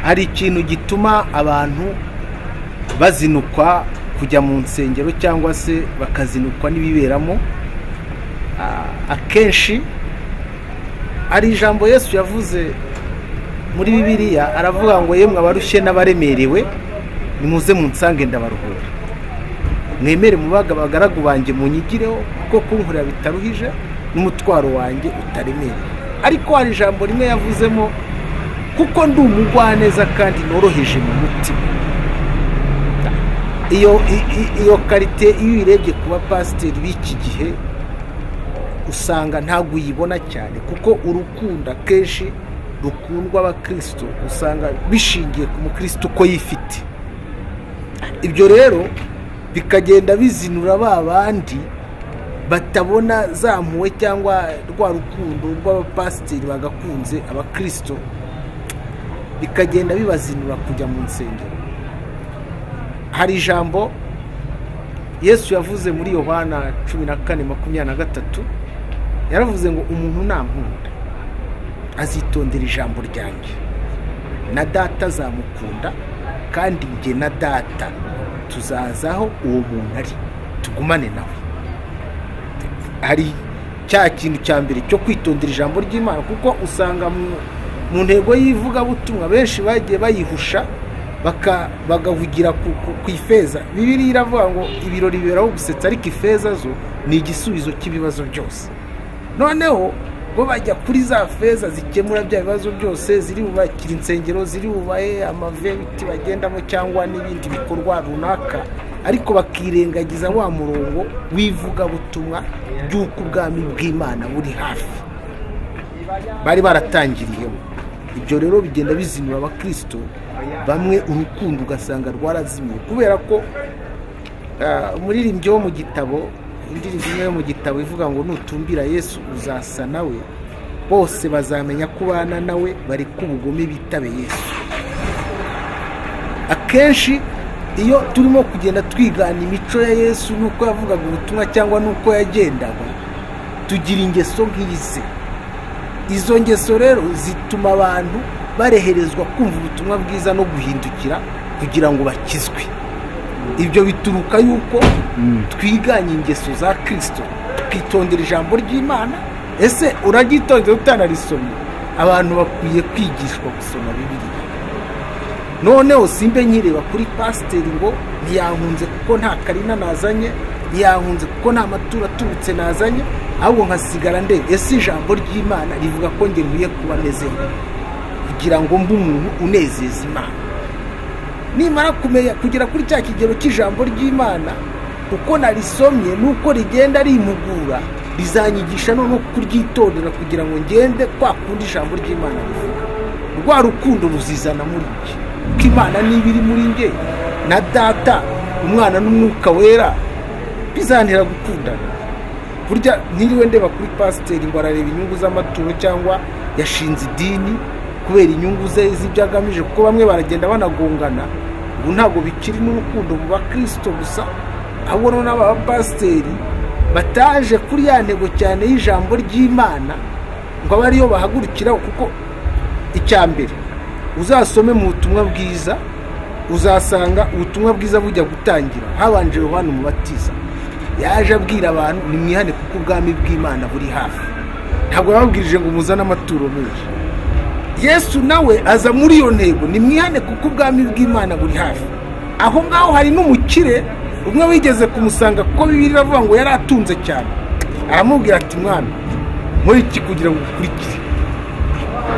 hari ikintu gituma abantu bazinukwa kujya mu nsengero cyangwa se bakazinukwa n'ibiberamo akenshi hari ijambo yesu yavuze muri bibiliya aravuga ngo yemwe abarushye n'abaremerewe nimuze mu nsange ndabaruhura mwemere bagaragu banjye munyigireho kuko kunkurira bitaruhije n'umutwaro wanjye utaremereye ariko hari ijambo rimwe yavuzemo kuko ndi umugwaneza kandi noroheje mu mutima iyo karite iyo uyirebye ku bapasiteri b'iki gihe usanga ntabwo uyibona cyane kuko urukundo akenshi rukundwa abakirisitu usanga bishingiye ku mukirisitu uko yifite ibyo rero bikagenda bizinura ba bandi batabona za mpuwe cyangwa rwa rukundo rw'abapasiteri bagakunze abakirisito bikagenda bibazinura kujya mu nsengero hari ijambo yesu yavuze muri yohana cumi na kane makumyabiri na gatatu yaravuze ngo umuntu ntankunda azitondera ijambo ryanjye na data azamukunda kandi njye na data tuzaza aho uwo muntu ari tugumane nawe hari cya kintu cya mbere cyo kwitondera ijambo ry'imana kuko usanga mu ntego y'ivugabutumwa benshi bagiye bayihusha bagahugira ku ifeza bibiri iravuga ngo ibirori biberaho gusetsa ariko ifeza zo ni igisubizo cy'ibibazo byose noneho bo bajya kuri za feza zikemura bya bibazo byose ziri bubakira insengero ziri bubahe amaventi bagendamo cyangwa n'ibindi bikorwa runaka ariko bakirengagiza wa murongo w'ivugabutumwa by'uko ubwami bw'imana buri hafi bari baratangiriyemo ibyo rero bigenda bizinura abakristo bamwe urukundo ugasanga rwarazimiye kubera ko umuririmbyi wo mu gitabo indirimbo imwe yo mu gitabo ivuga ngo nutumbira yesu uzasa nawe bose bazamenya ko ubana nawe bari ubugome bitabe yesu akenshi iyo turimo kugenda twigana imico ya yesu n'uko yavugaga ubutumwa cyangwa n'uko yagendaga tugira ingeso nk'izi izo ngeso rero zituma abantu bareherezwa kumva ubutumwa bwiza no guhindukira kugira ngo bakizwe ibyo bituruka yuko twiganye ingeso za kirisito tukitondera ijambo ry'imana ese uraryitondera utanarisomye abantu bakwiye kwigishwa gusoma bibiriya noneho simbe nkireba kuri pasiteri ngo ntiyahunze kuko nta karina nazanye ntiyahunze kuko nta maturo aturutse nazanye ahubwo nkasigara ndeba ese ijambo ry'imana rivuga ko ngeruye kuba ameze kugira ngo mbe umuntu unezeza imana nimara kumenya kugera kuri cya kigero cy'ijambo ry'imana uko narisomye nuko rigenda rimugura rizanyigisha no kuryitondera kugira ngo ngende kwa kundi ijambo ry'imana rivuga rwa rukundo ruzizana muri njye kuko imana niba iri muri njye na data umwana n'umwuka wera bizantera gukundana burya ntiriwe ndeba kuri pasiteri ngo arareba inyungu z'amaturo cyangwa yashinze idini kubera inyungu ze z'ibyo agamije kuko bamwe baragenda banagongana ubu ntabwo bikiri n'urukundo mu bakirisito gusa ahubwo n'abapasiteri bataje kuri ya ntego cyane y'ijambo ry'imana ngo abe ariyo bahagurukiraho kuko icya mbere uzasome mu butumwa bwiza uzasanga ubutumwa bwiza bujya gutangira habanje Yohana umubatiza yaje abwira abantu nimwihane kuko ubwami bw'imana buri hafi ntabwo yababwirije ngo muzane amaturo menshi yesu nawe aza muri iyo ntego ni mwihane kuko ubwami bw'imana buri hafi aho ngaho hari n'umukire umwe wigeze kumusanga kuko bibiri iravuga ngo yari atunze cyane aramubwira ati mwana muri iki kugira ngo ukurikire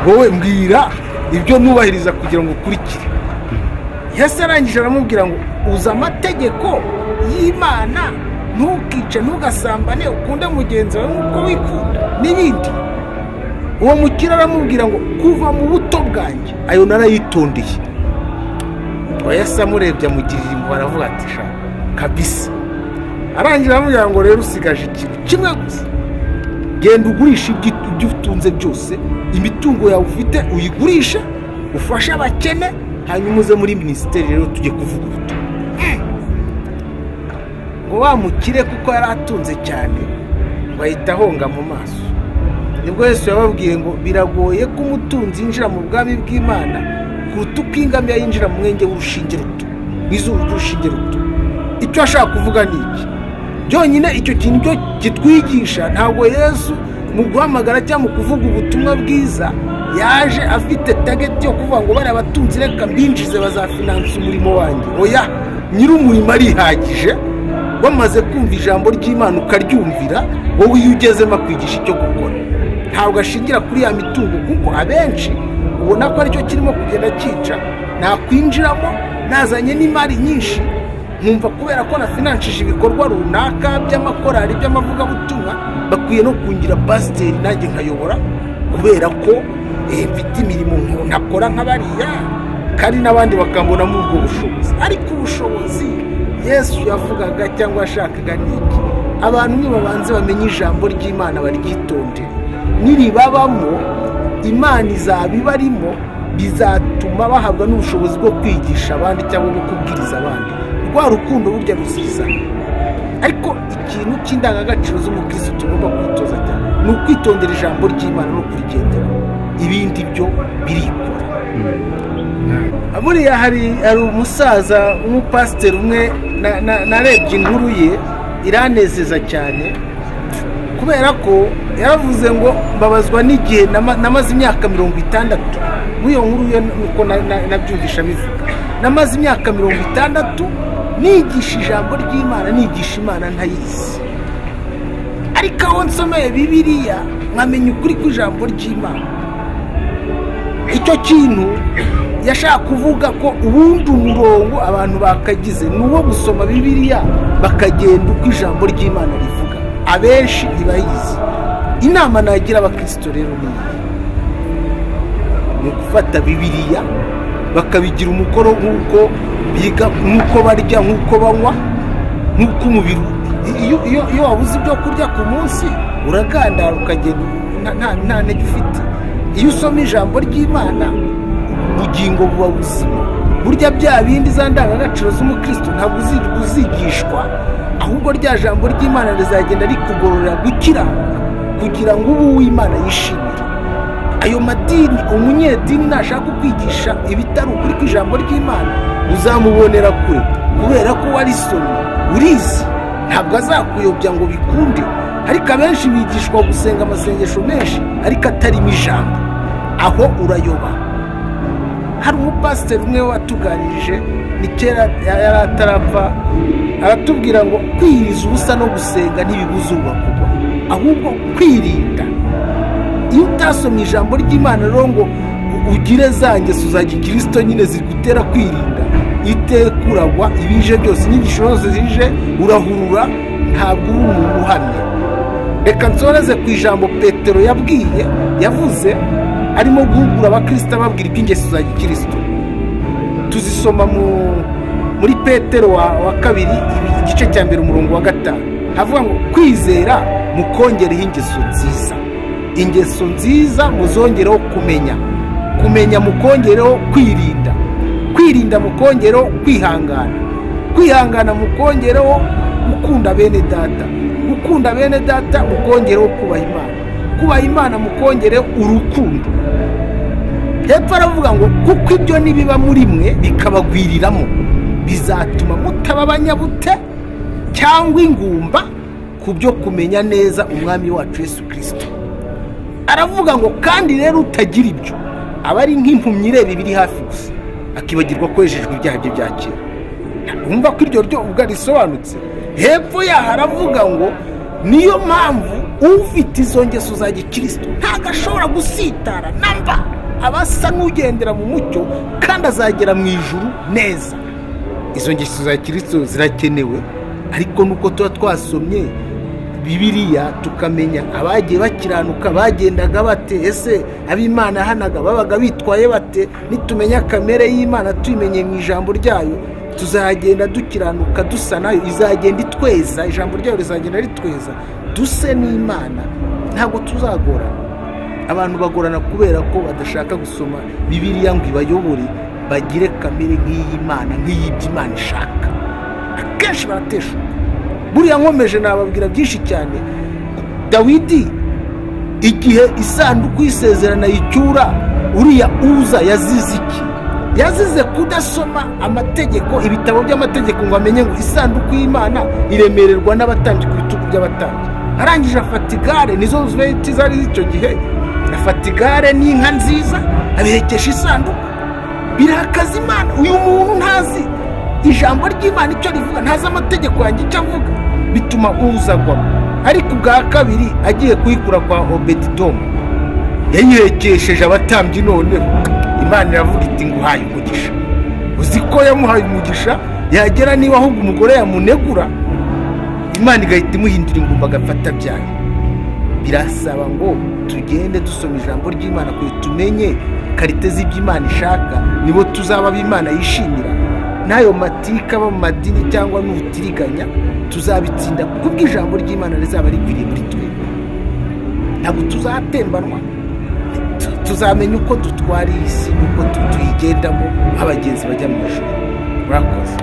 wowe mbwira ibyo nubahiriza kugira ngo ukurikire yesu arangije aramubwira ngo uzi amategeko y'imana ntukice ntugasambane ukunde mugenzi wawe nk'uko wikunda n'ibindi uwo mukire aramubwira ngo kuva mu buto bwanjye ayo narayitondeye yesi amurebye amugirira impuhwe aravuga ati sha kabisa arangira aramubwira ngo rero usigaje ikintu kimwe gusa genda ugurisha ibyo utunze byose imitungo yawe ufite uyigurishe ufashe abakene hanyuma uze muri minisiteri rero tujye kuvuga ubutumwa ngo wa mukire kuko yari atunze cyane bahita ahonga mu maso nibwo Yesu yababwiye ngo biragoye ko umutunzi yinjira mu bwami bw'imana kuruta uko ingamiya yinjira mu mwenge w'urushinge ruto mu izuru ry'urushinge ruto icyo ashaka kuvuga ni iki byonyine icyo kintu cyo kitwigisha ntabwo yesu mu guhamagara cyangwa mu kuvuga ubutumwa bwiza yaje afite tageti yo kuvuga ngo bariya batunzi reka mbinjize bazafinansa umurimo wanjye oya nyir'umurimo arihagije wamaze kumva ijambo ry'imana ukaryumvira wowe iyo ugezemo akwigisha icyo gukora ntabwo ashingira kuri ya mitungo kuko abenshi ubona ko aricyo kirimo kugenda cyica nakwinjiramo nazanye n'imari nyinshi nkumva kubera ko nafinanshije ibikorwa runaka by'amakorari by'amavugabutumwa bakwiye no kungira pasiteri nanjye nkayobora kubera ko eh, mfite imirimo nko- nakora nk'abariya kandi n'abandi bakambonamo ubwo bushobozi ariko ubushobozi yesu yavugaga cyangwa yashakaga ni iki abantu nibabanze bamenye ijambo ry'imana baryitondere niribabamo imana izabibarimo bizatuma bahabwa n'ubushobozi bwo kwigisha abandi cyangwa bwo kubwiriza abandi rwa rukundo burya ruziza ariko ikintu cy'indangagaciro z'umukirisitu tugomba kwitoza cyane ni ukwitondera ijambo ry'imana no kurigendera ibindi byo birikora buriya hari hari umusaza w'umupasiteri umwe na- na- narebye inkuru ye iranezeza cyane kubera ko yaravuze ngo mbabazwa n'igihe nama- namaze imyaka mirongo itandatu muri iyo nkuru ye nuko na- na- nabyumvisha bivuga namaze imyaka mirongo itandatu nigisha ijambo ry'imana nigisha imana ntayizi ariko aho nsomeye bibiriya nkamenya ukuri kw'ijambo ry'imana icyo kintu yashaka kuvuga ko ubundi umurongo abantu bakagize ni uwo gusoma bibiliya bakagenda uko ijambo ry'imana rivuga abenshi ntibayizi inama nagira abakristo rero ni iyi ni gufata bibiliya bakabigira umukoro nk'uko biga nk'uko barya nk'uko banywa nk'uko umubiri iyo iyo- iyo wabuze ibyo kurya ku munsi uragandara ukagenda nta- nta- nta ntege ufite iyo usoma ijambo ry'imana ubugingo buba buzima burya bya bindi za ndangagaciro z'umukristo ntabwo uzi- uzigishwa ahubwo rya jambo ry'imana rizagenda rikugororera gukira kugira ngo ubu uw'imana yishimire ayo madini umunyedini nashaka kukwigisha ibitari ukuri kw'ijambo ry'imana uzamubonera kure kubera ko warisomye urizi ntabwo azakuyobya ngo bikunde ariko abenshi bigishwa gusenga amasengesho menshi ariko atarimo ijambo aho urayoba hari umupasiteri umwe watuganirije ni kera ya- yari atarapfa aratubwira ngo kwiyiriza ubusa no gusenga ntibibuza ubakugwa ahubwo kwirinda iyo utasomye ijambo ry'imana rero ngo ugire za ngeso za gikirisito nyine zigutera kwirinda iteka uragwa ibije byose inyigisho zose zije urahurura ntabwo uba umuntu uhamye reka nsoreze ku ijambo petero yabwiye yavuze arimo guhugura abakristo ababwira iby'ingeso za gikirisito tuzisoma mu muri petero wa, wa kabiri ibi- igice cya mbere umurongo wa gatanu havuga ngo kwizera mukongereho ingeso nziza ingeso nziza muzongereho kumenya kumenya mukongereho kwirinda kwirinda mukongereho kwihangana kwihangana mukongereho gukunda bene data gukunda bene data mukongereho kubaha imana kubaha imana mukongereho urukundo hepfo aravuga ngo kuko ibyo nibiba muri mwe bikabagwiriramo bizatuma mutaba abanyabute cyangwa ingumba ku byo kumenya neza umwami wacu yesu kirisito aravuga ngo kandi rero utagira ibyo aba ari nk'impumyi ireba ibiri hafi gusa akibagirwa ko yejejwe ibyaha bye bya kera wumva ko iryo ryo ubwo risobanutse hepfo yaho aravuga ngo niyo mpamvu ufite izo ngeso za gikristo ntabwo ashobora gusitara namba aba asa n'ugendera mu mucyo kandi azagera mu ijuru neza izo ngeso za kirisito zirakenewe ariko nuko tuba twasomye bibiliya tukamenya abagiye bakiranuka bagendaga bate ese ab'imana yahanaga babaga bitwaye bate nitumenya kamere y'imana tuyimenye mu ijambo ryayo tuzagenda dukiranuka dusa nayo izagenda itweza ijambo ryayo rizagenda ritweza duse n'imana ntabwo tuzagorana abantu bagorana kubera ko badashaka gusoma bibiliya ngo ibayobore bagire kamere nk'iy'imana nk'iy'iby'imana ishaka akenshi barateshuka buriya nkomeje nababwira byinshi cyane dawidi igihe isanduku y'isezerano yicyura uriya uza yazize iki yazize kudasoma amategeko ibitabo by'amategeko ngo amenye ngo isanduku y'imana iremererwa n'abatambyi ku bitugu by'abatambyi arangije afata igare nizo zubeti zari z'icyo gihe afata igare n'inka nziza abirekesha isanduku birakaza imana uyu muntu ntazi ijambo ry'imana icyo rivuga ntazi amategeko yanjye icyo avuga bituma uzagwamo ariko ubwa kabiri agiye kuyikura kwa obedidomu yayirekesheje abatambyi noneho imana iravuga iti nguhaye umugisha uzi ko yamuhaye umugisha yagera niba ahubwo umugore yamunegura imana igahita imuhindura ingumba agafata byayo birasaba ngo tugende dusoma ijambo ry'imana kugira tumenye karite z'iby'imana ishaka nibo tuzaba ab'imana yishimira n'ayo matika aba mu madini cyangwa n'ubutiriganya tuzabitsinda kuko ubw'ijambo ry'imana rizaba rikwiriye muri twebwe ntabwo tuzatembanwa tuzamenya uko dutwara iyi si n'uko tuyigendamo nk'abagenzi bajya mu ijoro murakoze